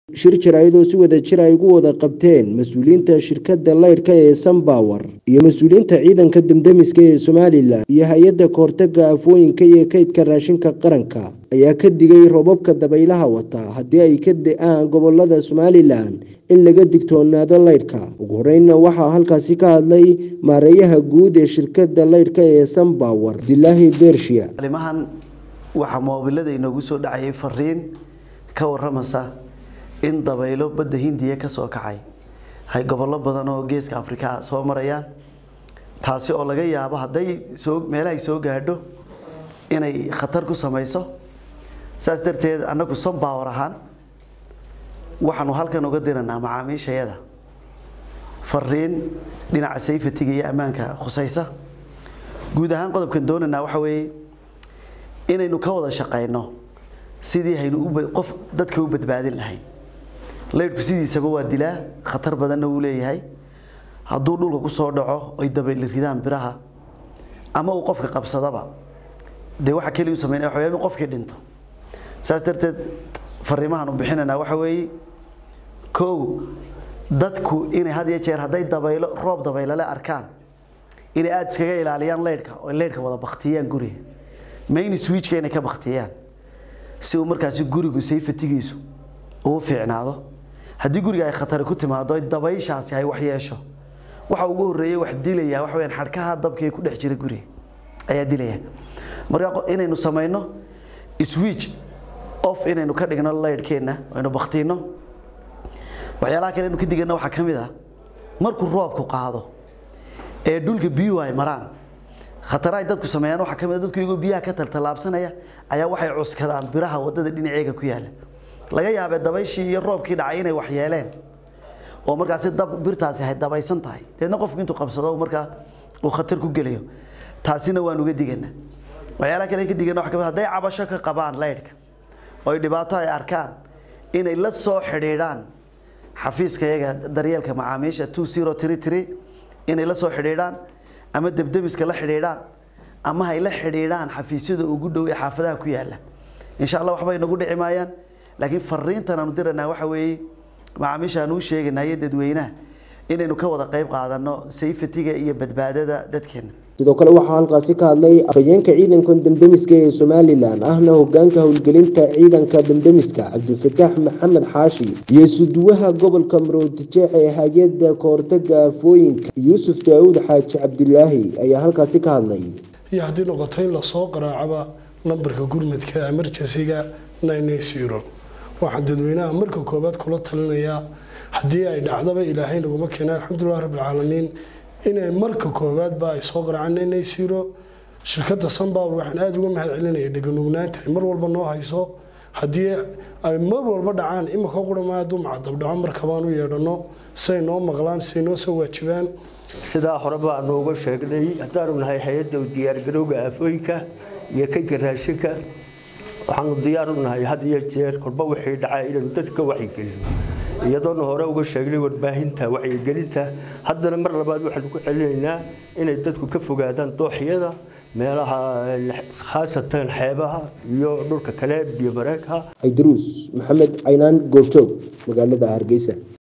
shir jaraa'id oo si wada jir ay ugu wada qabteen mas-uuliyiinta shirkadda laydhka ee sunbower iyo mas-uuliyiinta ciidanka damdamiska ee somalilan iyo hay-adda kahortaga afooyinka iyo kaydka raashinka qaranka ayaa ka digay roobabka dabaylaha wata haddii ay ka da-aan gobolada somalilan in laga digtoonaado laydhka ugu horeynna waxaa halkaasi ka hadlay maareeyaha guud ee shirkadda laydhka ee sunbower abdilaahi bershiya alimahan waxaa moobilada inoogu soo dhacayay fariin ka waramaysa in dabaylo badda hindiya ka soo kacay hay gobollo badan oo geeska afrika soo marayaan taasi oo laga yaabo hadday soo meelahay soo gaadho inay khatar ku samayso saas darteed annagu sunbower ahaan waxaanu halkan uga diranaa macaamiishayada fariin dhinaca safetiga iyo ammaanka khusaysa guud ahaan qodobkan doonaynaa waxa weeye inaynu ka wada shaqayno sidii haynu qof dadka u badbaadin lahayn laydhku sidiisaba waa dilaa khatar badanna wuu leeyahay hadduu dhulka ku soo dhaco ay dabayli ridaan biraha ama uu qofka qabsadaba dee waxa keliya u sameynaya waxa inuu qofkii dhinto saas darteed fariimahan u bixinaynaa waxa weeye kow dadku inay had iyo jeer hadday dabaylo roob dabaylale arkaan inay aada iskaga ilaaliyaan leydhka oo leydhka wada baktiyaan guriga main switchka inay ka baktiyaan si uu markaasi gurigu sayfatigiisu uu fiicnaado haddii guriga ay khatari ku timaado dabayshaasi ay wax yeesho waxa ugu horeeyay wax dilaya waxa weyaan xadhkaha dabkii ku dhex jira guriga ayaa dilaya marka inaynu samayno switch off inaynu ka dhigno leydhkeenna aynu baktiino waxyaalaha kale aynu ka digana waxaa ka mid ah markuu roobku qaado ee dhulka biyuhu ay maraan khatara ay dadku sameeyaan waxaa ka mid ah dadku iyagoo biyaha ka taltallaabsanaya ayaa waxay cuskadaan biraha waddada dhinaceega ku yaala laga yaabee dabayshii iyo roobkii dhacay inay wax yeeleen oo markaasi dab birtaasi ay dabaysan tahay deedna qofku intuu qabsado markaa uu khatar ku gelayo taasina waan uga diganaa waxyaalaha kale ka digana waxa ka mid hadday cabasho ka qabaan leydhka oo ay dhibaato ay arkaan inay la soo xidhiidhaan xafiiska iyaga daryeelka macaamiisha two zero three three inay la soo xidhiidhaan ama debdemiska la xidhiidhaan ama hay la xidhiidhaan xafiisyada ugu dhow ee xaafadaha ku yaala insha allah waxba inagu dhici maayaan laakiin fariintan aanu diranaa waxa weeye macaamiisha aan u sheegaynaa iyo dadweynaha inaynu ka wada qayb qaadano safetiga iyo badbaadada dadkeena sidoo kale waxaa halkaasi ka hadlay afhayeenka ciidanka damdemiska ee somalilan ahna hogaanka howlgelinta ciidanka damdemiska cabdifataax maxamed xaashi iyo suduwaha gobolka maroodijeex ee hay-adda kahortaga afooyinka yuusuf daawud xaaji cabdilaahi ayaa halkaasi ka hadlay iyo haddii noqoto in lasoo qaraacaba lambarka gurmadka emergencyga waxaan dadweynaha marka koobaad kula talinayaa haddii ay dhacdaba ilaahay naguma keena alxamdulilah rabbilcaalamiin inay marka koobaadba ay soo qaracaan naysiro shirkadda sunbower waxaan aada uga mahad celinaya dheganugnaanta ay mar walba noo hayso haddii ay mar walba dhacaan imika qurama hadduu macadabdhaco markabaan u yeedhano say noo maqlaan say noo soo waajibaan sidaa horeba aanu uga sheegnay haddaanu nahay hay-adda diyaargarowga aafooyinka iyo kaydka raashinka waxaanu diyaar u nahay had iyo jeer kolba wixii dhacaa inaynu dadka wacyigelino iyadoona hore uga sheegnay warbaahinta wacyigelinta haddana mar labaad waxaanu ku celinaynaa inay dadku ka fogaadaan dooxyada meelaha khaasatan xeebaha iyo dhulka kale biyo mareenka aydaruus maxamed caynaan goobjoog magaalada hargeysa